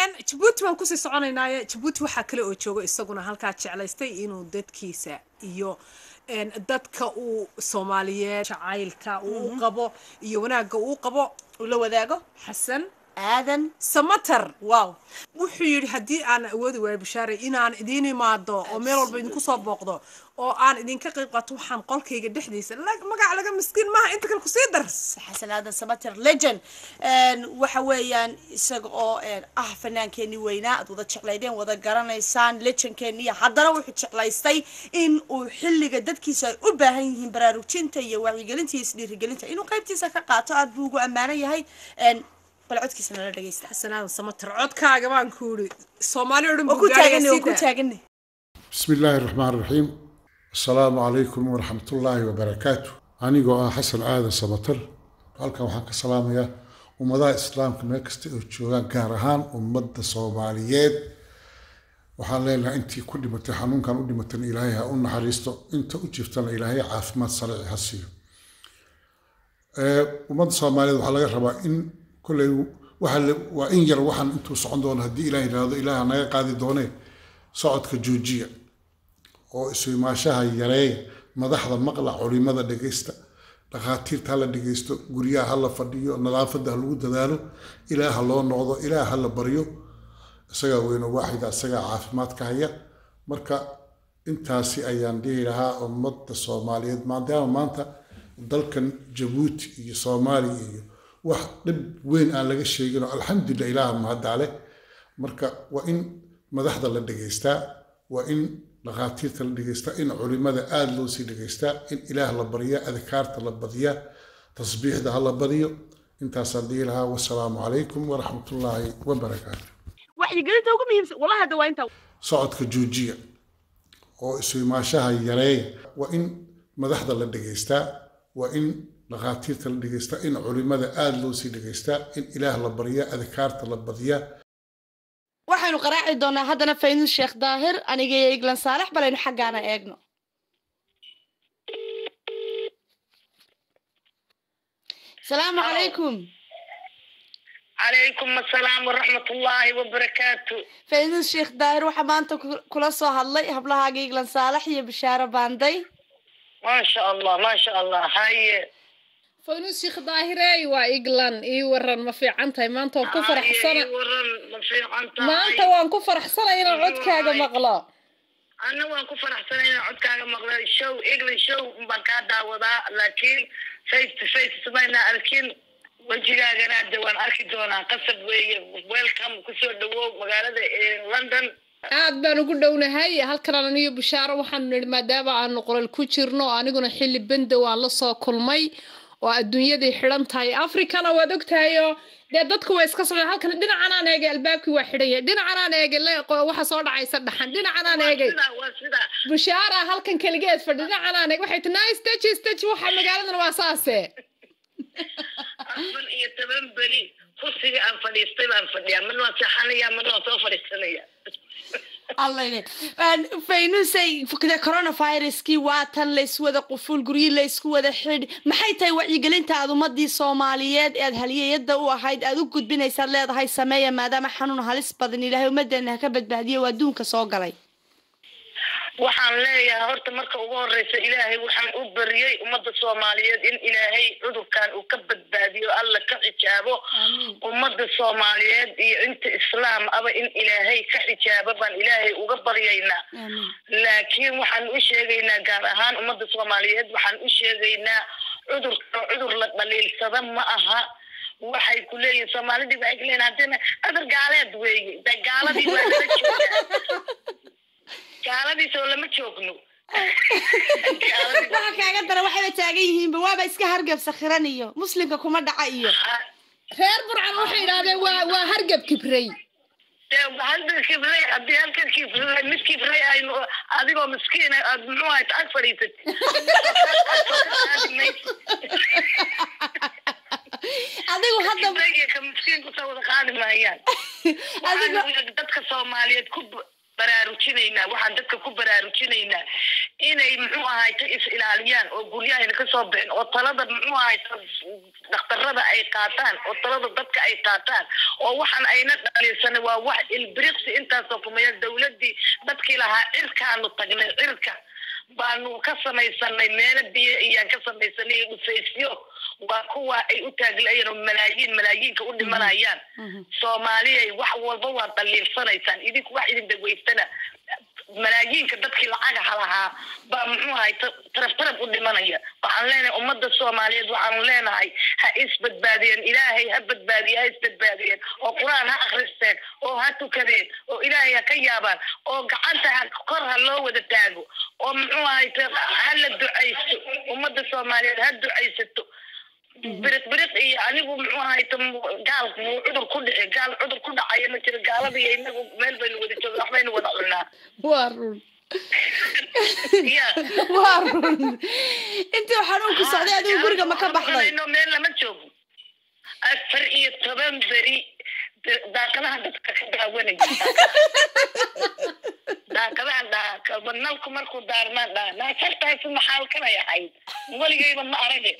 jabuuti baan kusii soconaynaaye jabuuti waxaa kale oo jooga isaguna halkaa jeclaystay inuu dadkiisa iyo dadka uu soomaaliyeed jacaylka uu u qabo iyo wanaagga uu qabo ula wadaago xasan aadan samater wow wuxuu yidhi haddii aan awoodi waayo bashaare inaan idiin imaado oo meel walba idinku soo booqdo oo aan idinka qayb qaato waxaan qolkayga dhexdiisa magac laga miskiin maaha inta kale kusii dar xasan aadan samater legend waxa weeyaan isaga oo ah fanaankeenii weynaa aad wada jeclaydeen wada garanaysaan legendkeeniya haddana wuxuu jeclaystay in uu xilliga dadkiisa ay u baahan yihiin baraarujinta iyo wacyigelinta iyo isdhiirigelinta inuu qaybtiisa ka qaato aad buu ugu ammaanan yahay bal codkiisa nala dhegeysta xasan aadan samater codkaaga baan ku yidhi soomaali o dhan oo ku taaganay oo ku taaganay بسم الله الرحمن الرحيم السلام عليكم ورحمة الله وبركاته أنيقو آه حسن آدم سبطر halkan waxaan ka salaamayaa ummadaha islaamka meel kasta oo joogaan gaar ahaan ummadda soomaaliyeed waxaan leenahay intii ku dhimatay xanuunkan u dhimatana ilaahay ha u naxariisto inta u jirtana ilaahay caafimaad salici ha siiyo ummadda soomaaliyeed waxaa laga rabaa in kolley waa in yar waxaan intuu socon doono haddii ilaah yidhaahdo ilaah naga qaadi doonee socodka joojiya oo isu imaashaha yareeya madaxda maqla culimada dhegaysta dhakhaatiirta hala dhegaysto guryaha hala fadhiyo nadaafadda ha lagu dadaalo ilaah ha loo noqdo ilaah ha la baryo isagaa weyno waaxida isagaa caafimaadka haya marka intaasi ayaan dhihi lahaa ummadda soomaaliyeed maadaama maanta dalkan jabuuti iyo soomaaliya iyo wax dhib weyn aan laga sheegin oo alxamdulillah ilaaha mahadale marka waa in madaxda la dhegaystaa waa in dhakhaatiirta la dhegaystaa in culimada aada loo sii dhegaystaa in ilaah la baryaa adkaarta la badiyaa tasbiixda ha la badiyo intaasaan dhihi lahaa wasalaamu calaykum waraxmatullaahi wabarakaatu wacyigelinta ugu muhiimsan wallahi hadda waa intaa socodka joojiya oo isu imaashaha yareeya waa in madaxda la dhegaystaa waa in dhakhaatiirta la dhegaystaa in culimada aada loo sii dhegaystaa in ilaah la baryaa adkaarta la badiyaa waxaynu qaraaci doonaa haddana faynus sheekh daahir aniga iyo iglan saalex balaynu xaggaana eegno asalaamu calaykum calaykum asalaam waraxmat ullaahi wabarakaatu faynus sheekh daahir waxaa maanta kula soo hadlay hablahaaga iglan saalex iyo bishaaro baanday maasha allah maasha allah haye faynus sheekh daahirey waa iglan ii waran ma fiican tahay maanta waan ku faraxsana waran ma fiican tahay maanta waan ku faraxsanay inaan codkaaga maqlo anna waan ku faraxsanay inaan codkaaga maqlo show england show baan kaa daawadaa laakiin face to face sumayna arkin wejigaagana de waan arki doonaa qasab weeye welcome kusoo dhawow magaalada london aad baan ugu dhownahay halkan aniyo bishaaro waxaanu nidhi maadaama aanu qolal ku jirno aniguna xilli bendow aan la soo kulmay oo adduunyaday xidhan tahay africana waad ogtahayoo dee dadku way iska socdeen halkan dhinacanaan eegay albaabkii waa xidhan yahay dhinacanaan eegay waxa soo dhacaysa dhaxan dhinacanaan eegay bishaara halkan keligeed fadhi dhinacanaan eeg waxay tii staji staji waxa magaaladan waa saase afar iyo toban beri kursiga aan fadhiistay baan fadhiyaa marna waan seexanaya marna waan soo fadhiisanaya allayne faynusay coronaviruskii waa tan layswada qufuul guryi laysku wada xidh maxay tahay wacyigelinta aad ummadii soomaaliyeed ee aad haliyeyada u ahayd aad u gudbinaysaad leedahay sameeya maadaama xanuun halis badan ilaahay ummadeena ha ka badbaadiyo waa adduunka soo galay waxaan leeyahay horta marka ugu horeysa ilaahay waxaan u bariyey ummadda soomaaliyeed in ilaahay cudurkan uu ka badbaadiyo alla ka xijaabo ummadda soomaaliyeed iyo inta islaam aba in ilaahay ka xijaabo baan ilaahay uga baryaynaa laakiin waxaan u sheegaynaa gaar ahaan ummadda soomaaliyeed waxaan u sheegaynaa cudurka cudur la dhaliilsada ma aha waxay ku leeyihin soomaalidii waxay ku leeyihin haddina cudur gaaleed weeye de gaaladii waa lala joogaa gaaladiisoo lama joogno waxa kaaga dara waxayba taagan yihiinba waaba iska hargab sakhiran iyo muslimka kuma dhaca iyo reer burcan waxay idhahdeen waa waa hargab kibrey halka kibrey haddii halka kibrey mid kibrey aynu adigoo miskiin aad muxuu ahayd ag fadhiisat adigu hadda ka miskiin kusoo wada qaadi maayaan dadka soomaaliyeed ku baraarujinaynaa waxaan dadka ku baraarujinaynaa inay muxuu ahayta is ilaaliyaan oo guryahayna kasoo bixin oo talada muxuu ahayta dhakhtarada ay qaataan oo talada dadka ay qaataan oo waxaan ayna dhaliilsanay waa wax ilbiriqsi intaasoo kumaya dawladii dadkii lahaa cirkaanu tagnay cirka baanu ka samaysanay meelo biyo iyaan ka samaysanay iyo dhufaysyo waa kuwa ay u taaglayeen oo malaayiin malaayiinka u dhimanayaan soomaaliyay wax walba waa daliilsanaysaan idinku wax idin dhageystana malaayiinka dadkii lacagaha lahaa baa muxuu ahay taraf taraf u dhimanaya waxaan leenahay ummadda soomaaliyeed waxaanu leenahay ha isbadbaadiyeen ilaahay ha badbaadiye ha isbadbaadiyeen oo qur-aan ha akristeen oo ha tukadeen oo ilaahay ha ka yaabaan oo gacanta ha kor ha loo wada taago oo muxuu ahay ha la ducaysto ummadda soomaaliyeed ha ducaysato biriq biriq iyo anigu muxuu ahay gaal muu cudur ku dhici gaal cudur ku dhacaya ma jiro gaalada iyo inagu meel baynu wada jooga waxbaynu wada cunaa waa run ya waa run intii xanuun ku socday adigu guriga ma ka baxday no meel lama joogo afar iyo toban beri daaqadaha dadka ka daawanaya daaqadaha daaqaba nalku markuu daarmaan dhaa naasartaasi maxaa kanay ahayd weligayba ma arage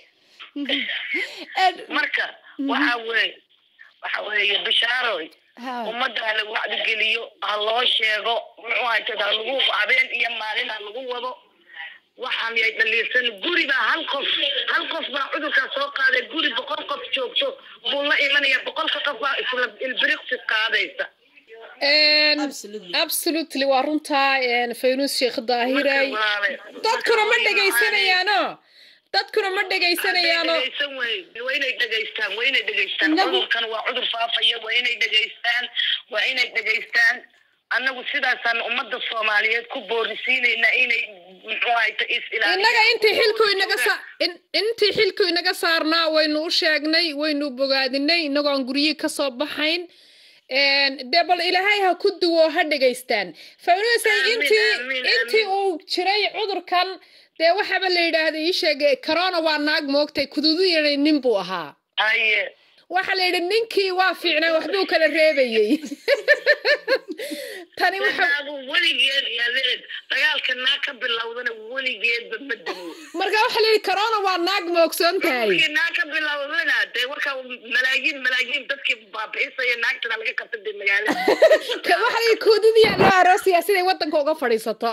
marka waxa weeye waxa weeye bishaaroy ummadda ha lagu wacdigeliyo ha loo sheego muxuu haytad ha lagu habeen iyo maalin ha lagu wado waxaan yay dhaliirsan guri baa hal qof hal qof baa cudurkaa soo qaaday guri boqol qof joogto buu la imanaya boqolka qof baa isla ilbiriqsi qaadaysa absolutely waa runtaa faynus sheekh daahiray dadkuna ma dhegaysanayaano dadkuna ma dhegaysanayaano dhegaysan wey waa inay dhegaystaan waa inay dhegaystaan cudurkan waa cudur faafaya waa inay dhegaystaan waa inay dhegaystaan annagu sidaasaan ummadda soomaaliyeed ku boorisiinaynaa inay muxuu ahayta is innaga intii xilku inaga sa intii xilku inaga saarnaa waynu u sheegnay waynu bogaadinay innagoo aan guryihii kasoo baxayn dee bal ilaahay ha ku duwo ha dhegaystaan faynusay intii intii uu jiray cudurkan dee waxaaba la yidhaahda ii sheegay corona waa naag moogtay kududuyana nin buu ahaa haye waxaa la yidhi ninkii waa fiicnay waxbuu kala reebayey tani waxa naagu weligeed yadeed dagaalka naag ka bilowdana weligeedba ma damo marka waxaa la yidhi corona waa naag moogsoon tahay markii naag ka bilowdana dee warka malaayiin malaayiin dadkii baabi'isaya naagtana laga qabta dee magaalada waxaa la yidhi kududiyaa loo aroosaya siday waddanka uga fadhiisato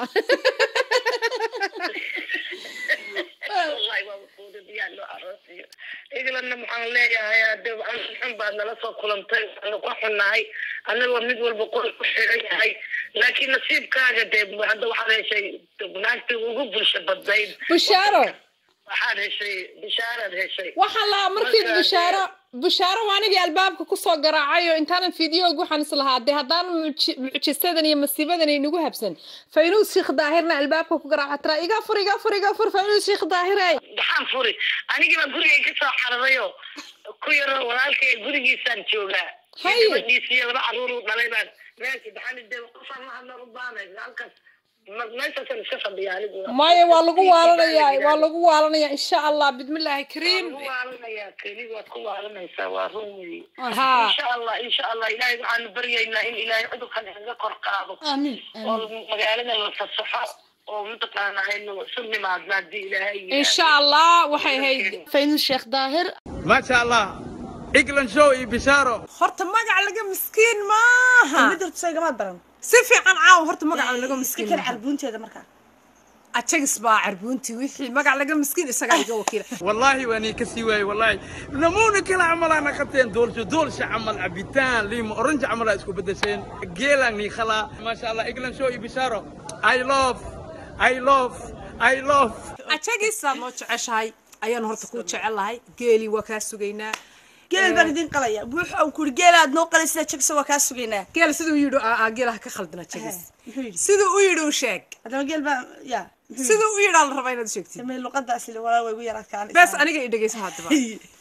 wallahi waa kuudadiyaa loo aroosiyo englandna waxaan leeyahay hade xun baad nala soo kulantay waanu ka xunnahay annagoo mid walba qol ku xiran yahay laakiin nasiibkaaga dee hadda waxaad heshay naagtii ugu bulsho badnayd bushaaro waxaad heshay bishaaraad heshay waxaan lahaa markii bushaaro bushaaro waa anigii albaabka kusoo garaacay oo intaanan fideoga waxaan is lahaa dee haddaan mucjisadan iyo masiibadan aynagu habsan faynuus sheekh daahirna albaabka ku garaaca tira iga fur iga fur iga fur faynuus sheekh daahire maxaan furi anigiiba gurigay ka soo xaradayo ku yaro walaalkay gurigiisaan joogaa Haye. gabadhiisiyo laba caruur uu dhalay baan meesha baxani dee qofaan la hadla u baanay halkaas ma- meeshaasaan iska fadhiya anigu maya waa lagu waalanayaa waa lagu waalanayaa insha allah bismillaahi kariim ku waalanayaa keli waad ku waalanaysaa waa run weeye haa insha allah insha allah ilaahay waxaanu baryaynaa in ilaahay cudurkan inaga kor qaado aamin oo magaalada la fasaxo oo mataqaana aynu isu nimaadna haddii ilaahay yidhaahdo. insha allah waxay ahayd faynus sheekh daahir ما شاء الله إجلن شو بشارة horta magac laga miskiin maaha mid horta soo igamaad baran si fiican caawa horta magac laga miskiin fikir maaha carbuunteeda markaa ajagis baa carbuuntii wixii magac laga miskiin isagaa iga wakiila والله واني كسيواي والله نمونا كلا عمل انا خطين دول شو دول شو عمل عبيتان ليم اورنج عمل اسكو بدشين جيلاني خلا ما شاء الله إجلن شو بشارة I love I love I love ajagisaa noo jeceshahay ayaan horta kuu jecelahay geelii waa kaa sugaynaa geel baan idin qalaya buux aan kuri geelaad noo qalaysa jagsa waa kaa sugaynaa geel siduu yidhi aa geelaha ka khaldin ajagis muxuu yidhi siduu u yidhi u sheeg haddaba geel baa ya siduu u yidhaa la rabaa inaad u sheegtid samey luqadaas ile walaa way igu yaraadkaan bes aniga i dhegeysa haddaba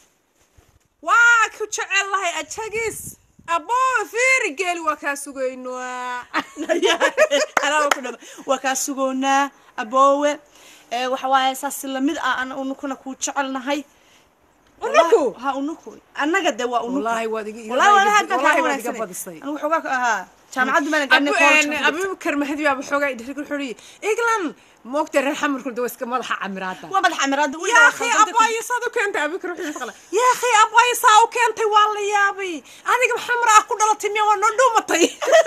waa ku jecelahay ajagis aboo fiiri geeli waa kaa sugaynaa anaa ku dhama waa kaa sugoonaa aboowe ee waxa waaye saas lamid ah an unukuna kuu jecelnahay unuku ha unuku annaga de waa unuku wallaahi waad iga wallahi waa hadda wallaahi kaa waad iga wanaagsan badisay anigu waxoogaa ka ahaa jaamacaddu mana gaadhin college abubakar mahdi baa waxoogaa idhirg wuxuu yihi eglan moogta reer xamarku de waa iska madaxa camiraada waa madax camiraada يا اخي اباي صادو كنت ابيك روحي مسخله يا اخي اباي ساو كنت والله يابي انا محمر اكو دلتي مي وانا دومتي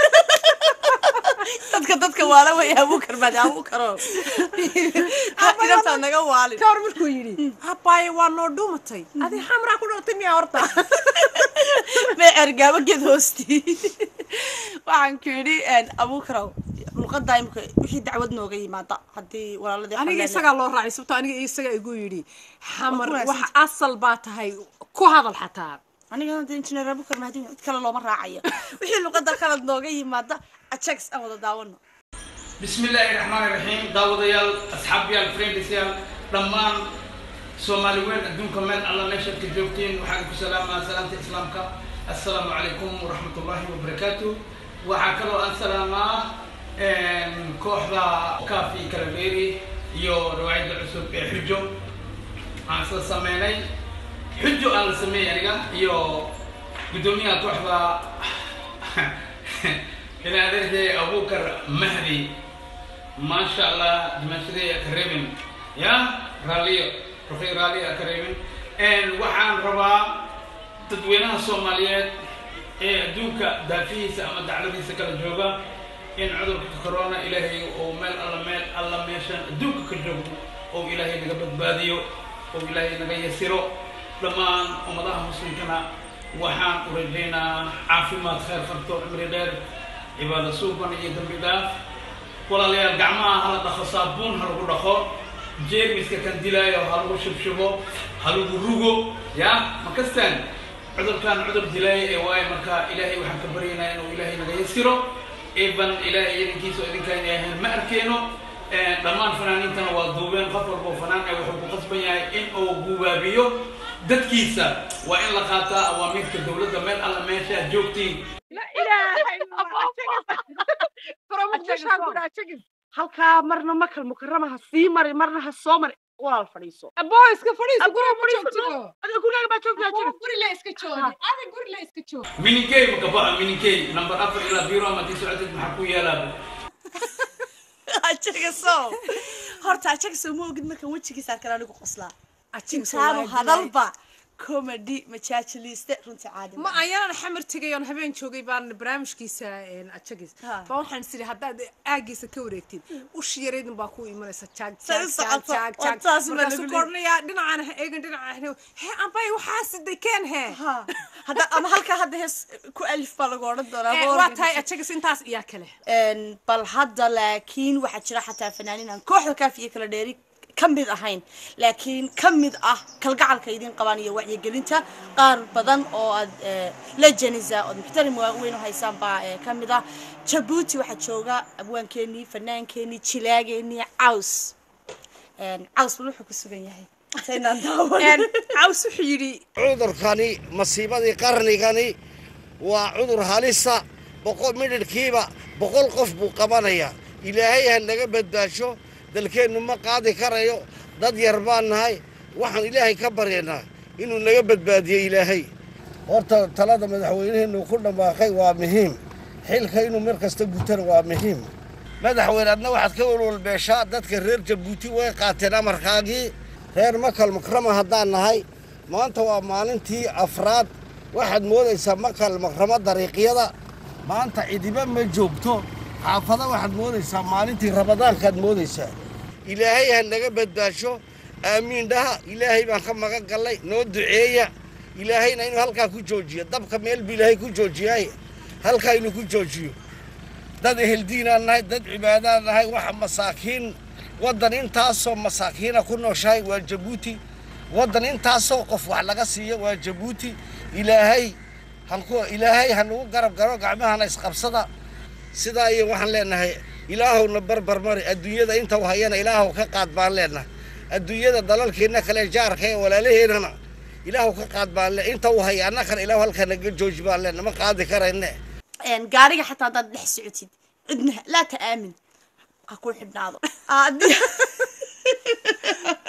dadka dadka waala way abukar baad abukaro inabtaa naga waalin كور مركو يري اباي وانا دومتي ادي حمر اكو دلتي مي horta mee ergaabo geed hoostii waxaan ku yidhi abukarow luqadda imika wixii dacwad nooga yimaada haddii walaaladii aniga xaleen- isagaa loo raacay sababto aniga isaga igu yidhi xamar Waa ku wax wanaagsan. asal baa tahay ku hadal xataa aniga hadda injineer abukar mahdi cid kale looma raacayo wixii luqadda khalad nooga yimaada ajags aan wada daawano بسم الله الرحمن الرحيم داود يال أصحاب يال فريندس يال دمان سومالي وين أدونك من الله نشر كجوبتين وحالكم سلام سلامة إسلامك السلام عليكم ورحمة الله وبركاته وحاكلو السلام كوحدة كافي كالبيري يو روايد العسوب حجو عن سميني حجو أنا سمي يعني يو قدوميها كوحدة إلى هذه أبو بكر مهدي ما شاء الله دمشقي كريمين يا راليو رخي رالي كريمين إن وحان ربا تدوينها الصوماليات إيه دوكا دافيس أما دعلبي سكال جوغا إن عذر كورونا إلهي ومال الله مال الله ميشان دوكا كجوغ أو إلهي نقبض باديو أو إلهي نقا يسيرو لما أمضاها مسلم كنا وحان ورجينا عافيمات خير خبطو عمري غير cibaado suuban iyo dambi dhaaf walaalayaal gacmaha hala dhaqo saabuun ha lagu dhaqo jeermiska kan dilaayo ha lagu shubshubo ha lagu rugo ya ma kastaan cudurkan cudur dilaayo ee waayo marka ilaahay waxaan ka baryaynaa inuu ilaahay naga yasiro eban ilaahay idinkiisa oo idinka inay ahayn ma arkeeno dhammaan fanaaniintana waa duubeen qof walbo fanaan ee wuxuu ku qasban yahay in uu gubaabiyo dadkiisa waa in la qaataa awaamiirka dowladda meel alla meesha joogtiin لا اله الا الله فرام مقدشان كنا تشكي halkaa marna makal mukarama ha sii mari marna ha soo mari walaal fadhiiso ابو اسك فريس Abbo, غورا fadhiiso, بجوجتو adiga gurigaaga baa joogtaa jira غوري لا اسك جوجي انا غوري لا اسك جوجي mininkey makabaxa mininkey number afar ilaa biro ama tii socotid maxaa ku yeelaa ajagaso horta ajagaso ma ogid markaan wejigiisa arkan anigu qoslaa أتشين intaanu hadalba comedy majaajiliiste runtii caadi ما أيانا حمر تجي أنا هبين شوقي بان برامج كيسا أتشجز ها. فوحن سيري هدا أجيس كوريكتين وش يريد باكو إيمان ساتشاج سير تشاج سعد تشاج صح. وانتاس ما مركز نقولي. كورنيا دنا عن إيجن دنا عن هي أم باي وحاسد دي كان هي ha hadda ama halkaa hadda hees ku alif baa lagu odhan doonaa واتاي أتشجز إنتاس إياه كله Een, bal hadda laakiin waxaa jira xataa fanaaniin aan kooxda kaafiye kala dheeri ka mid ahayn laakiin ka mid ah kalgacalka idin qabaan iyo wacyigelinta qaar badan oo aad eh, lejanisa ood muxtarim waaweyn u haysaan baa eh, ka mid ah jabuuti waxaa jooga abwaankeenii fanaankeenii jilaageenii caws Een, caws bal wuxuu ku sugan yahay intaynaan daawan عاوز حيري cudurkani masiibadii qarnigani waa cudur halisa boqol midhirhkiiba boqol qof buu qabanayaa ilaahay ha naga badbaasho dalkeennu ma qaadi karayo dad yar baan nahay waxaan ilaahay ka baryaynaa inuu naga badbaadiyo ilaahay horta talada madaxweyneheennu ku dhammaaqay waa muhiim xilka inuu mar kasta gutana waa muhiim madaxweyne adna waxaad ka walwalbeeshaa dadka reer jabuuti way qaateen amarkaagii reer makal makrama haddaan nahay maanta waa maalintii afraad waxaad moodaysaa makal makrama dariiqyada maanta cidiba ma joogto xaafada waxaad moodaysaa maalintii ramadaankaad moodaysaa ilaahay ha naga badbaasho aamiin dhaha ilaahay baan ka magan gallay noo duceeya ilaahayna inuu halkaa ku joojiyo dabka meel buu ilaahay ku joojiyay halkaa inuu ku joojiyo dad eheldiinaan nahay dad cibaadaan nahay waxa masaakiin waddan intaasoo masaakiina ku nooshahay waa jabuuti waddan intaasoo qof wax laga siiyo waa jabuuti ilaahay hanku ilaahay ha nagu garab garo gacmahana isqabsada sidaa iyo waxaan leenahay ilaahowna barbar mari adduunyada inta u hayana ilaahow ka qaad baan leenahay adduunyada dalalkeenna kale jaarka ee walaalaheennana ilaahow ka qaad baan le inta u haya annakana ilaahu halkaa naga jooji baan leenahay ma qaadi karayne Een, gaariga xataa haddaad dhex socotid cidna laa ta'aamin ha ku xidhnaado haddii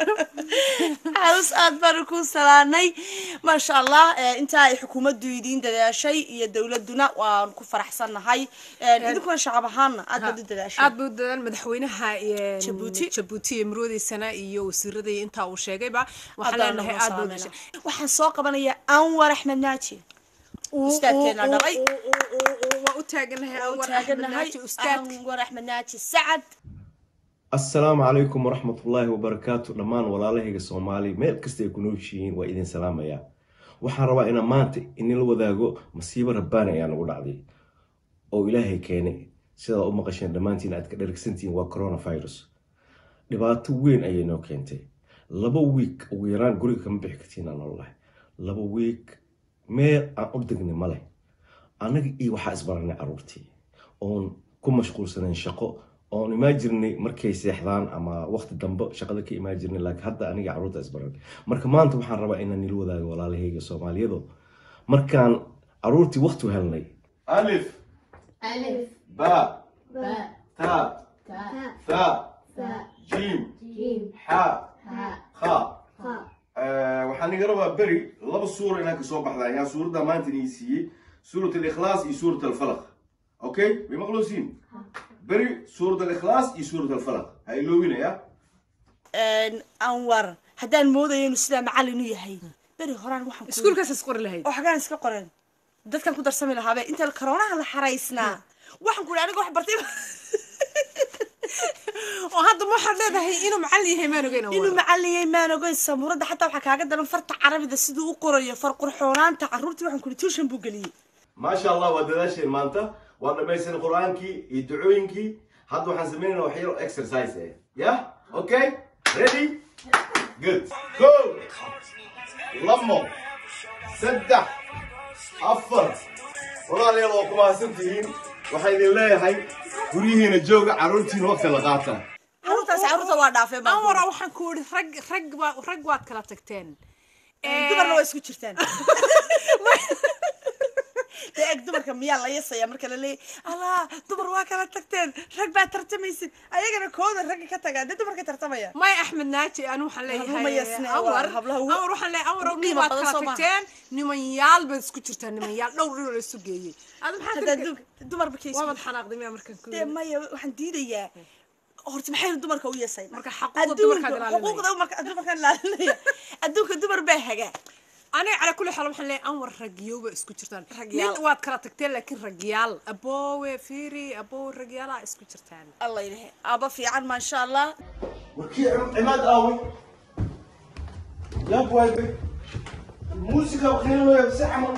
caws aad baanu ku salaanay maasha allah eh, intaa ay xukuumaddu idiin dadaashay iyo dowladuna waan ku faraxsannahay Eh, idinkuna shacab ahaana aad baad u dadaashay aad buu dadaan madaxweynaha een, Jabuuti. jabuuti iyo marwadiisana iyo wasiiradii intaa uu sheegayba waxaan Haddana leenahay noo aad buu salaameyna. dashay waxaan soo qabanayaa anwar axmed naaji ustaadkeena dhalay waa u taaganahay Waa u anwar taaganahay axmed ustaad anwar axmed naaji sacad asalaamu calaykum waraxmatullaahi wabarakaatu dhammaan walaalahayga soomaali meel kasta ay ku nooshihiin waa idin salaamayaa waxaan rabaa inaan maanta inila wadaago masiibo rabbaani ayaa nagu dhacday oo ilaahay keenay sidaad u maqasheen dhammaantiin aad ka dharagsantihiin waa coronavirus dhibaato weyn ayay noo keentay laba wiik ugu yaraan guriga kama bixi kartiin aan nololahay laba wiik meel aan u degnay ma leh annaga iyo waxaa isbaranay caruurtii oon ku mashquulsanayn shaqo oon imaan jirnay markay seexdaan ama waqti dambe shaqada ka imaan jirnay laakiin hadda aniga caruurta isbaran marka maanta waxaan rabaa inaan nila wadaago walaalahayga soomaaliyado markaan caruurtii waqti u helnay alif ba ta tha jiim xa kha waxaan iga rabaa beri laba suura inaan kasoo baxdaa yaa suuradda maanta inii siiyey suurat alikhlaas iyo suurat alfalaq okay way maqluusiin beri suurat alikhlaas iyo suurat alfalaq ha iloowinaya anwar haddaan moodaya inuu sidaa macallin u yahay beri horaan waxaan ku- iskuulkaas is qori lahayd oo xagaan iska qoreen dadkan ku darsami lahaabe inta karoonaha la xaraysnaa waxaan ku ihi aniga wax bartay oo hadda ma waxaad leedahay inuu macallin yahay maan ogeyn inuu macallin yahay maan ogeyn samuuradda xataa waxaa kaaga daran farta carabida siduu u qorayo far qurxoonaanta carruurtii waxaan ku ihi tuushan buu geliyey maasha allah waa dadaasheen maanta waa dhamaysan qur-aankii iyo ducooyinkii hadda waxaan sameynayna wax yaro exercise eh yah okay ready good go lamo saddex afar walaalayaal waa ku mahadsan tihiin waxaan idin leeyahay guryihiina jooga carruurtiina waqti la qaata carruurtaas carruurta waa dhaafeen baan ku anwara ihi. waxaan ku ihi rag rag baa rag waad kala tagteen dumarna waa isku jirtaan dee eg dumarka miyaa la yasaya marka la leeyahy allah dumar waa kala tagteen rag baa tartamaysid ayagana kooda ragga ka tagaa dee dumarka tartamaya maya axmed naaji anu waxaan leeyahay Rumayasne, waa anwar hablaha ugu- anwar waxaan leeyahay anwar ugu nin qiimo baad badan kala soo maaha. tagteen nimanyaal baad isku jirtaan nimanyaal dhowr dhowr la isu geeyey ada maxaa haddaa ka- du- dumarba ka waabad xanaaqday miyaa markaan ku dee maya waxaan diidayaa horta maxaynu dumarka u yeesayna Marka xuquuqda dumarkaad ilaalinaya. xuquuqda dumarka- dumarkaan ilaalinaya adduunka dumar baa hagaa aniga cala kulli xaal waxaan leeyahay anwar ragiyowba isku jirtaan Ragyaal. nin waad kala tagteen laakiin ragyaal aboowe fiiri aboowe ragyaalaa isku jirtaan allah ilahe aba fiican maasha allah warkii cimaad aaway yaab waaybe muusiga qiinanaya si camal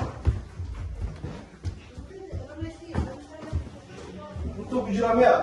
intuu ku jiraa miya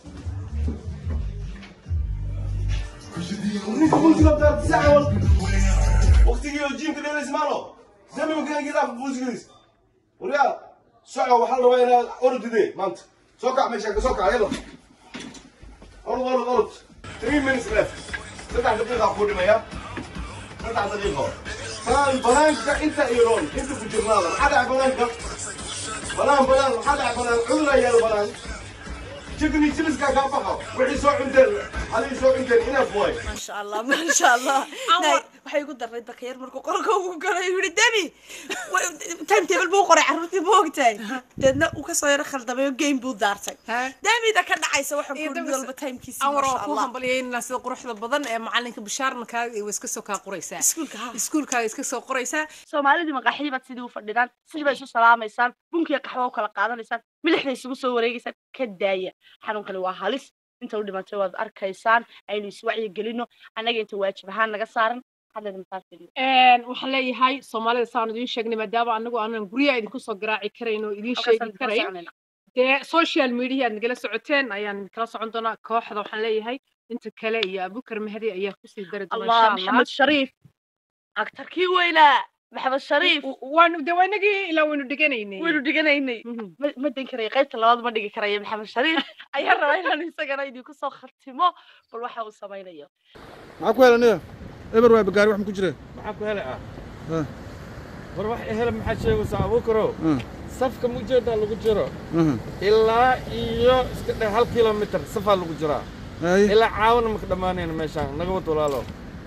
ninka muusiga taarta si camal waqtigii oo jiimka dheelays maalo zamimankan gidaa muusigadiis waryaa soco waxaa la rabaa inaad orodide maanta soo kac meesha ka soo kac yalla orod orod orod three minutes left saddex daqiiqa ku dhimaya saddex daqiiqo banaan banaanka inta iroon inta ku jirnaada maxaa dhaca banaanka banaan banaan maxaa dhaca banaan cudur ayaa banaan jigni jiliska kaa baxo wixii soo cunteen adii soo cunteen inaaf waay maasha allah maasha allah Anwar- Nay, waxay ugu darnayd bakayar markuu qorka ugu galay yuu yihi demi time table buu qoray carruurtii ma ogtahay deedna uu kasoo yaro khaldamay oo game buu daartay Ha? demida ka dhacaysa waxaan Iyo ku mid dabas- walba timekiisi anwar maasha waa ku allah hambalyeynaa sida quruxda badan ee macalinka bishaarna kaaga way iska soo kaa qoraysaa Iskuulka, ha. iskuulkaaga iska soo qoraysaa soomaalidii maqaaxidii baad sidii u fadhidaan sidii baa isu salaamaysaan bunkiya qaxwo u kala qaadanaysaan milixda isugu soo wareegaysaan ka daaya xanuunkani waa halis inta u dhimatay waad arkaysaan aynu iswacyi gelino annaga inta waajib ahaan naga saaran hadleeda masaafiri waxaan leeyahay soomaalida saan idiin sheegnay maadaama anagu aanan guryaha idinku soo garaaci karayn oo idiin sheegi karayn dee social media aad nagala socoteen ayaan kala socon doonaa kooxda waxaan leeyahay inta kale iyo abukar mahdi ayaa kusii dari doona allah insha maxamed shariif aktarkii weynaa maxamed shariif waanu de waanagii ilaa waynu dhiganaynay waynu dhiganaynay Mhm. ma ma dan karaya qaybta labaad ma dhigi karaya maxamed shariif ayaa rabaa inaan isagana idinku soo khatimo bal waxa uu samaynayo maxaa ku helaniya eber waa bagaari wax ma ku jire maxaa ku hele ah Ah. war wax hele maxaad sheegaysaa abuukarow Ah. safka mujeedaa lagu jiro aha ilaa iyo iska dhe hal kilomitir safaa lagu jiraa haye ilaa caawina maka dhammaanayna meeshaan naga wad walaalo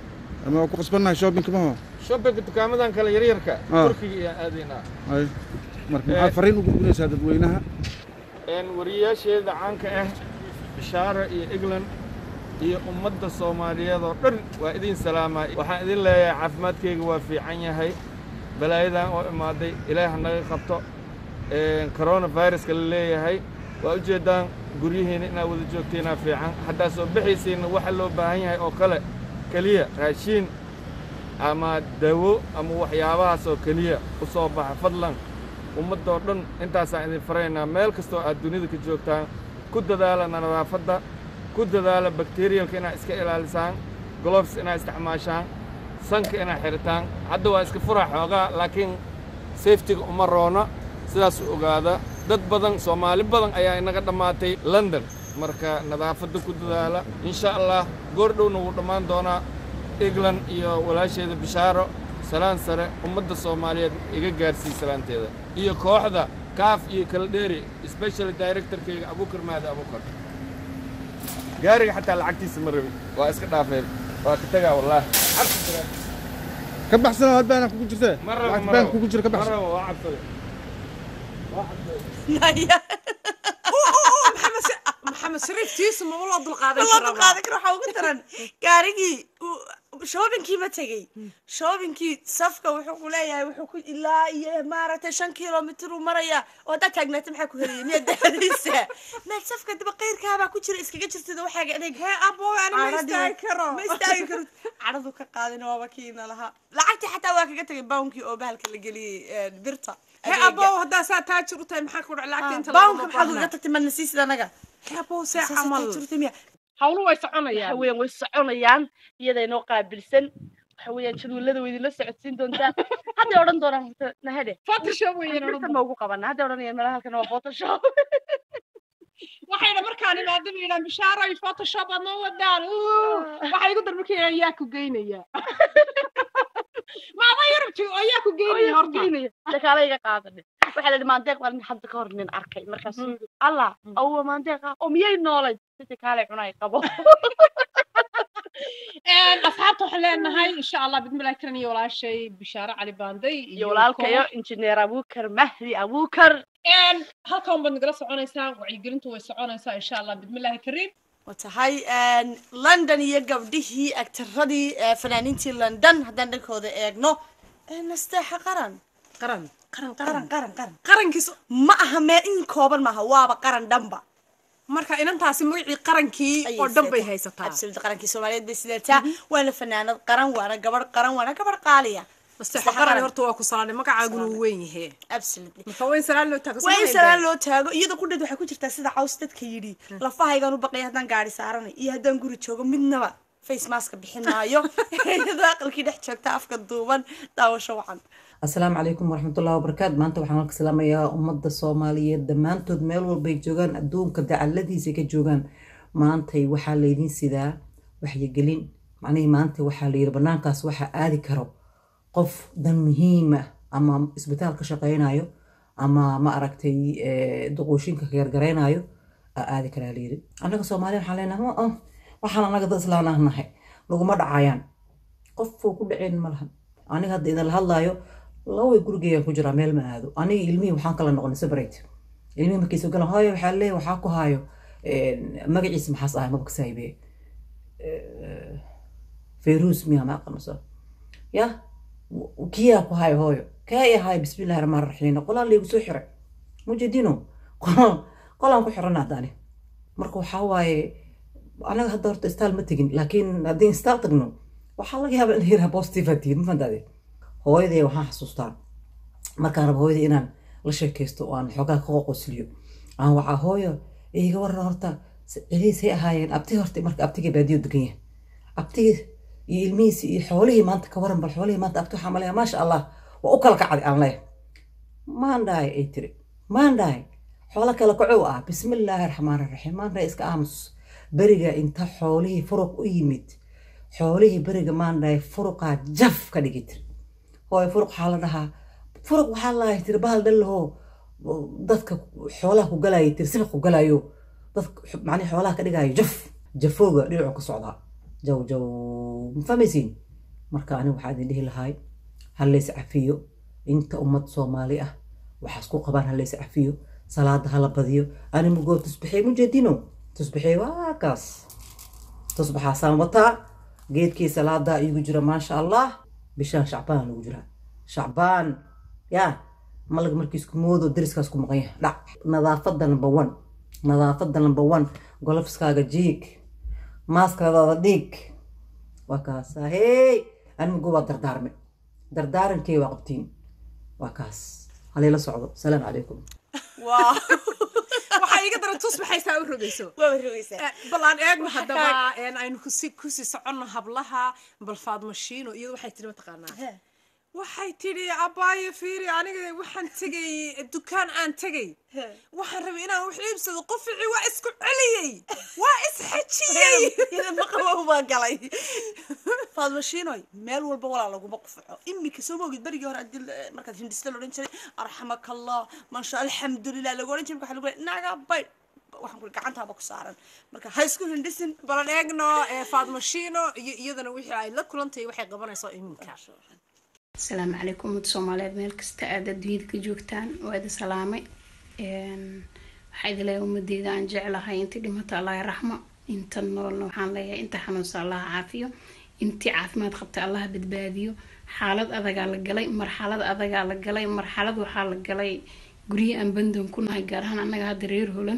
ama waa ku qasbannahay shoppingka maho shoppingka dukaamadan kale yaryarka Ah. turkiga iyo aadaynaa ay marka maxaad fariin u gudbinaysaa dadweynaha een wariyaasheeda caanka ah bishaara iyo england iyo ummadda soomaaliyeed oo dhan waa idin salaamaa waxaan idin leeyahay caafimaadkayga waa fiican yahay balaayadan oo imaaday ilaah ha naga qabto een coronaviruska la leeyahay waa ujeeddaan guryihiina inaad wada joogtiinaa fiican haddaa soo bixaysiinna waxa loo baahan yahay oo kale keliya raashiin ama dawo ama waxyaabahaas oo keliya u soo baxa fadlan ummaddoo dhan intaasaan idin faraynaa meel kastoo aad dunida ka joogtaan ku dadaala nadaafadda ku dadaala bakteriyalka inaad iska ilaalisaan globes inaad isticmaashaan sanka inaad xidhitaan hadda waa iska fura xoogaa laakiin safetiga uma roona sidaas u ogaada dad badan soomaali badan ayaa inaga dhammaatay london marka nadaafadda ku dadaala insha allah goor dhowna wuu dhammaan doonaa england iyo walaasheeda bishaaro salaan sare ummadda soomaaliyeed iga gaarsii salaanteeda iyo kooxda kaaf iyo kala dheeri special directorkayga abukar mahdi abukar gaariga xataa lacagtiisa ma rabin waa iska dhaafeen waa ka tagaa wallaahi ka baxsana had baana kugu jirtee ma rabo lacag ma baan rabo kugu jira ka ma baxsan rabo waa cabsaday waa cabsaday Naya. maxamed shariif tiisu maba loo dulqaadan loo dulqaadan karo waxaa ugu daran gaarigii shoobinkii ma tegey shoobinkii safka wuxuu ku leeyahay wuxuu ku ilaa iyo maaragtay shan kilomitir uu maraya oo haddaad taagnaata maxaa ku helaya miyaad daadaysa maad safka daba qayrkaabaa ku jira iskaga jirtida waxaaga adeeg hee abo ani ma istaagi karo ma istaagi karo cadhadu ka qaadin waaba kiina lahaa lacagtii xataa waa kaga tegay bawnkii oo bahalka la geliyey eh, birta hee adeega. abo haddaa saa taajir u tahay maxaa ku dhac lacagta inta bawnka maxaad uga tagtay madna siisid anaga hee abo see Saas camal aad jirtay miya hawlu way waxa soconayaan weeyaan way soconayaan iyada inoo qaabilsan waxa weeyaan jadwalada way idinla socodsiin doontaa hadday odhan doonaan horta nahade photoshop weeyaan birta ma ugu qabanaa hadday odhanayaan meelaha halkan waa photoshop waxayna markaan imaado bay yidhahan bishaaroy photoshop aad noo wadaan Uu, waxay igu darbi ka yidhahan yaa ku geynaya maama yurubti oo yaa ku geynaya horta dakaala iga qaadane waxaa la yidhi maandeeq baan hadda ka hor nin arkay markaasuu yidhi allah awwa maandeeq ah oo miyay noolayd sida kaale cunay qabo asxaabta waxaan leenahay insha allah bidmillahi karan iyo walaashay bishaaro cali baanday iyo walaalkayo injineer abuukar mahdi abuukar Een, halkan baad nagala soconaysaan wacyigelintu way soconaysaa insha allah bidmillahi kariim watahay london iyo gabdhihii agtaradii eh, fanaaniintii london haddaan dhankooda eegno eh, nasteexa qaran qaran qaran qaran qaran qaran qarankiis ma aha meel in kooban maaha waaba qaran dhanba marka inantaasi magacii qarankii ayay oo dhan bay sidataa. haysataa absolute qarankii soomaaliyeed bay sidataa waana fanaanad qaran waana gabadh qaran waana gabadh qaaliya nasteexa qaran horta waa ku salaanay magacaaguna uu weyn yahe absolutely marka weyn salaan loo taago waa in salaan loo taago iyada qudheed waxay ku jirtaa sida caws dadka yidhi lafahaygaan u baqaya haddaan gaari saaranay iyo haddaan guri joogo midnaba face maska bixin maayo iyadoo aqalkii dhex joogta afka duuban daawasho wacan asalaamu calaykum waraxmatullahi wabarakaatu maanta waxaan halka salaamayaa ummadda soomaaliyeed dhammaantood meel walbay joogaan adduunka dacaladiisa ka joogaan maantay waxaa laydin sidaa waxyigelin macnihii maanta waxaa layidhi banaankaas waxaa aadi karo qof dan muhiima ama isbitaal ka shaqaynayo ama ma aragtay eh, duquushinka ka gargaraynayo aa aadi karaa layidhi annaga soomaaliya waxaan leenahay "Ma- ah, waxaan annaga dad islaan ah nahay laguma dhacayaan qofuu ku dhaceen ma lahan aniga hadda idin la hadlaayo laway gurigeygaan ku jiraa meel ma aado aniga ilmihii waxaan kala noqonay separate ilmihii markay soo galaan hooyo waxaa leeyahay waxaa ku haayo eh, magaciisa maxaas ahay maba kasaahibe fayruus miyaa ma aqanusa ya w- kiyaa ku hayo hooyo kaa i hayo bismillahi raxmaan raxiim qolaan laygu soo xiray mujidino qolaan qolaan ku xiran haddaani marka waxaa waaye anaga hadda horta istaal ma tegin laakiin haddii istaal tagno waxaa laga yaabaa in yaraha positive aad tihiin ma fantaade hooyaday waxaan xasuustaa markaan rabo hooyaday inaan la sheekaysto oo aan xoogaa ka qoqosliyo aan waxaa hooyo iga waran horta celihiisay ahaayeen abti horta marka abtiga baadiyo degan yahay abtigii iyo ilmihiisi iyo xoolihii maanta ka waran bal xoolihii maanta abti waxaa maleeya maasha allah waa u kala kacday aan leeyahay maandhaay ay tiri maandhaay xoolo kale kacow ah bismillaahi raxmaan raxiim maandhaay iska aamus beriga inta xoolihii furuq u yimid xoolihii beriga maandhaay furuqaa jaf ka dhigi tiri hooy furuq waxaa la dhahaa furuq waxaa lahay tiri bahal dhallahoo dadka xoolaha ku galaya tiri sibiq ku galayo dadka macnii xoolaha ka dhigayo jaf jafooga dhinacu ka socdaa jaw jaw ma fahmaysiin marka aniga waxaa idin dhihi lahay ha lays cafiyo inta ummad soomaali ah waxaas ku qabaan ha lays cafiyo salaada hala badiyo ani mugoo tusbaxey mujeedino tusbaxey waa kaas tusbaxaasaan wataa geedkii salaadaa iigu jira maasha allah bishaan shacbaan lagu jiraa shacbaan yaa malaga markiisku moodo dariskaas ku maqan yahay dhac nadaafada number one nadaafada number one golofskaaga jiig maaskadaada dhiig waa kaasa hey animgu waa dardaarme dardaarankey waa qabtiin waa kaas halayla socdo salaam calaykum waa waxaa iiga daran tusbaxaysaa u rogayso waa rogaysaa Eh, bal aan eegno Waxa haddaba kaa- een, aynu kusi kusii soconno hablaha bal faadmashiino iyadu waxay tiri mataqaanaa waxay tidhi abaayo fiiri aniga waxaan tegay dukaan aan tegay waxaan rabay inaan wax iibsado qofici waa isku celiyey waa isxajiyey maqabow baa galay faadmashiinoy meel walba walaa laguma qufaco iminka soo moogid berigii hore adil markaad hindhista la odhan jiray arxamakallah maasha alxamdulilah lagu odhan jiray marka waxaa lagu leeyahay naga baydh waxaan kuri gacantaaba ku saaran marka ha isku hindhisin balan eegno eh, faadmashiino iyo iyadana wixii ay la kulantahay waxay qabanayso iminka asalaamu calaykum ummadda soomaaliyeed meel kasta aad adduunyada ka joogtaan waa idin salaamay Een, waxaa idin leeyahay ummadeyda aan jeclahay intii dhimata allah raxmo inta noolna waxaan leeyahay inta xanuunsa allah caafiyo intii caafimaad qabta allah badbaadiyo xaalad adagaa la galay marxalad adagaa la galay marxalad waxaa la galay guryo aan bandoon ku nahay gaar ahaan annaga hadda reer holan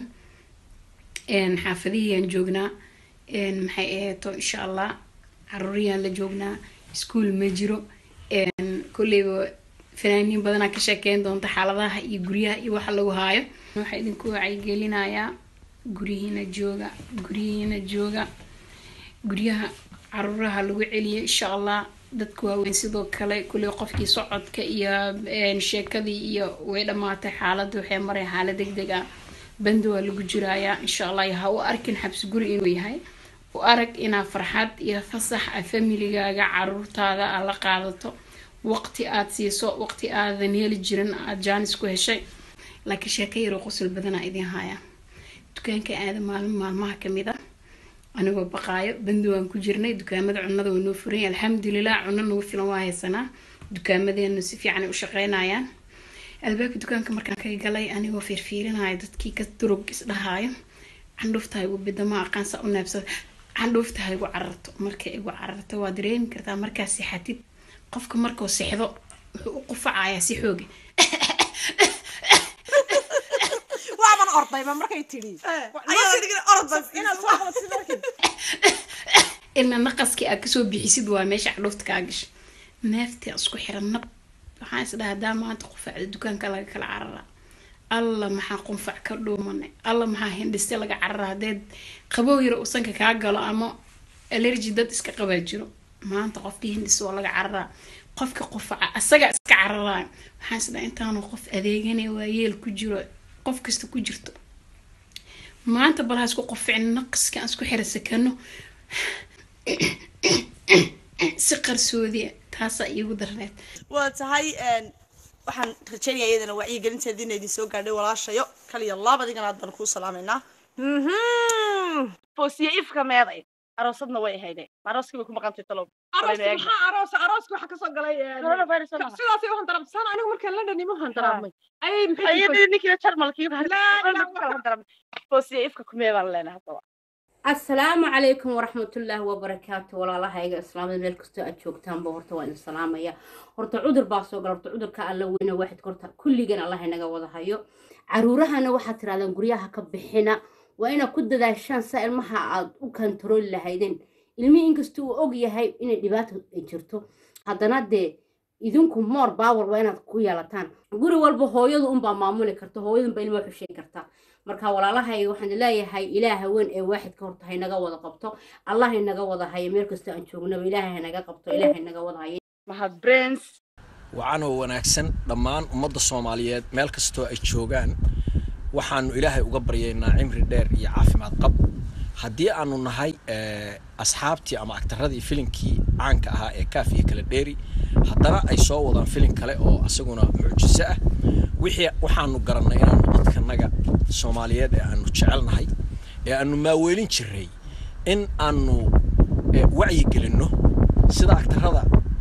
Een, xaafadihii aan joognaa Een, maxay aheeto insha allah caruuriyaan la joognaa iskuul ma jiro Een, kolleyba fanaaniin badanaa ka sheekeyn doonta xaaladaha iyo guryaha iyo waxa lagu haayo waxaa idinku wacyigelinayaa guryihiina jooga guryihiina jooga guryaha caruuraha lagu celiyo insha allah dadka waaweyn sidoo kale kulley qofkii socodka iyo een, sheekadii iyo way dhammaatay xaaladda waxay mareen xaalad deg deg ah banda waa lagu jirayaa insha allah ha u arkin xabsi guri inuu yahay u arag inaa farxad iyo fasax a familigaaga caruurtaada aad la qaadato waqti aad siiso waqti aadan heli jirin aad jaanis ku heshay laakiin sheeko yaroo qosol badanaa idin haya dukaanka aada maalin maalmaha kamid ah anigoo baqaayo bandi waan ku jirnay dukaamada cunada waa noo furan alxamdulilah cuno nagu filan waa haysanaa dukaamadeenu si fiican ay u shaqeynayaan albaabka dukaanka markaan ka galay anigoo fiirfiirinaya dadkii ka durug isdhahaayo candhuufta igu bidama aqaansa u neebsada candhuufta ha igu cararto markay igu cararto waa dareemi kartaa markaa sixatid qofka markuu sixdo wuxuu u qufacayaa si xooga waaban ordayba markay tidhi inaad soo qabatid markii ilna naqaskii aad kasoo bixisid waa meesha candhuufta kaa gasho neeftii isku xiran nab waxaan isdhaha hadaa maanta qufacda dukaanka laga kala carara alla maxaa qunfac ka dhuumanay alla maxaa hindhiste laga carara hadeed qabow yar usanka kaa galo ama alerji dad iska qabaa jiro maanta qofkii hindhiste waa laga cararaa qofka qufaca asaga iska cararaayo waxaan isdhaha intaanu qof adeeganay waa yeel ku jiro qof kasta ku jirto maanta bal ha isku quficin naqaska aan isku xira sakano si qarsoodiya taasaa iigu darneed waa tahay een, waxaan rajeynaya iyadana wacyigelinteeda ina idin soo gaadhay walaashayo kaliya labadigana aad baan kuu salaamaynaa foosiye ifka meeday aroosadna way ahaydeen arooskii bay ku maqantay talow arooska maxaa aroosa arooska waxaa kasoo galay eh, Coronavirus ma aha. sidaasay u handarabsaan anigu markaan london ima handaraabmay ayay maxay ayadii ninkii jarmalkii Laa, foosiye ifka kumee baan leenahay haddaba asalaamu calaykum waraxmatullaahi wabarakaatu walaalahayga islaamada meel kastoo aad joogtaanba horta waa idin salaamaya horta cudur baa soo gala horta cudurka alla weyne waaxidka horta kulligan allah inaga wada hayo caruurahana waxaad tirahdaan guryaha ka bixina waa inaad ku dadaashaan saa ilmaha aad u kantarooli lahaydeen ilmihii inkasta uu og yahay inay dhibaato ay jirto haddana dee idinku moor baawar waa inaad ku yeelataan guri walba hooyadu unbaa maamuli karta hooyadunbaa ilmaha xusheyn karta marka walaalahay waxaan leeyahay ilaaha weyn ee waaxidka horta haynaga wada qabto allah haynaga wada hayo meel kastoo aan joognaba ilaahay haynaga qabto ilaahay haynaga wada hayo mahad brains wacan oo wanaagsan dhammaan ummadda soomaaliyeed meel kastoo ay joogaan waxaanu ilaahay uga baryaynaa cimri dheer iyo caafimaad qab haddii aanu nahay eh, asxaabtii ama agtaradii filinkii caanka ahaa ee kaaf iyo kala dheeri haddana ay soo wadaan filin kale oo asaguna mucjiso ah wixii waxaanu garannay inaanu dadkanaga soomaaliyeed ee aanu jecelnahay ee aanu maaweelin jiray in aanu eh, wacyi gelinno sida agtarada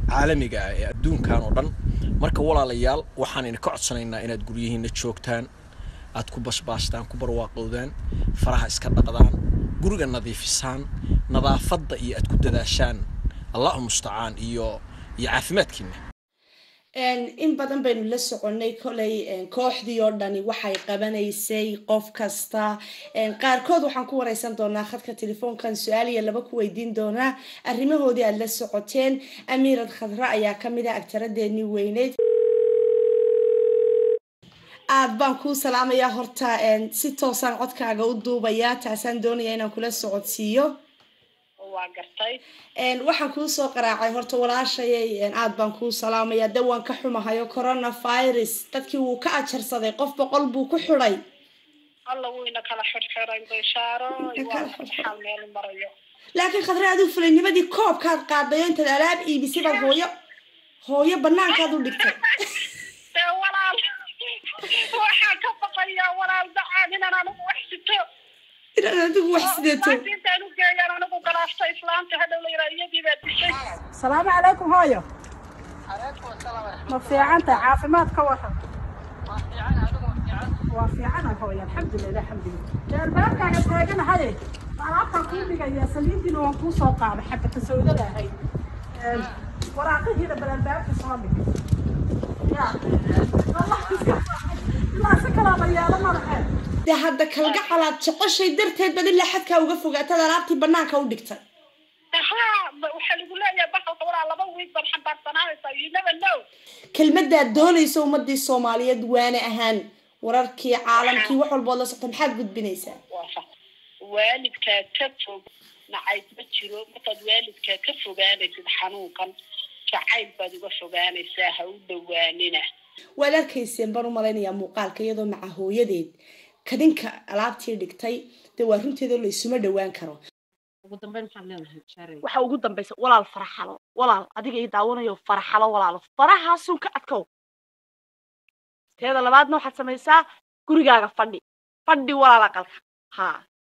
caalamiga ah ee adduunkan oo dhan marka walaalayaal waxaan idinka codsanaynaa inaad guryihiinna joogtaan aad ku basbaastaan ku barwaaqowdaan faraha iska dhaqdaan guriga nadiifisaan nadaafadda iyo aad ku dadaashaan allahu mustacaan iyo iyo caafimaadkiina in badan baynu la soconay kolay kooxdii oo dhani waxay qabanaysay qof kasta qaarkood waxaan ku wareysan doonaa khadka telefoonkan su-aal iyo laba ku weydiin doonaa arrimahoodii aada la socoteen amiirad khadra ayaa kamid ah agtaradeenii weyneyd aad baan kuu salaamayaa horta si toosaan codkaaga u duubayaa taasaan doonaya inaan kula socodsiiyo waa gartay waxaan kuu soo qaraacay horta walaashayay aad baan kuu salaamayaa de waan ka xumahayo coronavirus dadkii wuu ka ajarsaday qof boqol buu ku xidhay alla wuyna kala xirxiray bashaaro waa meel marayo laakiin khadre adigu fulaynimadii koobkaad qaadayo intaad alaab iibisay baad hooyo hooyo banaankaad u dhigtay dee walaal waxaan ka baqayaa walaal dacaan inaan anigu wax sito inaad adigu wax sideeto intaan u geeyaan anigu galaafta islaamta hadhow la yidhaa iyadii baa dishay salaamu calaykum hooyo ma fiican tahay caafimaad ka waran waa fiicana hooyo alxamdulilah alxamdulilah jeerbaarkaaga taaganahaye alaabtaan kuu dhigaya saliintiina waan kuu soo qaaday xabata sawdada ahayd waraaqihiina balalbaabka soo dhig ilaa si kalaa la yeelo madaxeed dee hadda kalgacalaad jeceshay darteed bad ilaa xadkaa uga fogaataad alaabtii banaanka u dhigtay haa waxaa lagu leeyahay bahalka walaa laba wiig baad xambaarsananaysaa you never know kelmadaad doonaysa ummadii soomaaliyeed waana ahaan wararkii caalamkii wax walbood la socta maxaad gudbinaysaa waalidkaa ka fog nacayb ma jiro markaad waalidkaa ka fogaanaysid xanuunkan jacayl baad uga fogaanaysaa ha u dhawaanina waad arkayseen baan u malaynayaa muuqaalka iyadoo maca hooyadeed kadinka alaabtii dhigtay dee waa runteeda laysuma dhawaan karo ugu dambeyn maxaad leedahay jaaray waxa ugu dambaysa walaal faraxalo walaal adiga ii daawanayo faraxalo walaalo farahaasun ka adkow teeda labaadna waxaad samaysaa gurigaaga fadhi fadhi walaal aqalka haa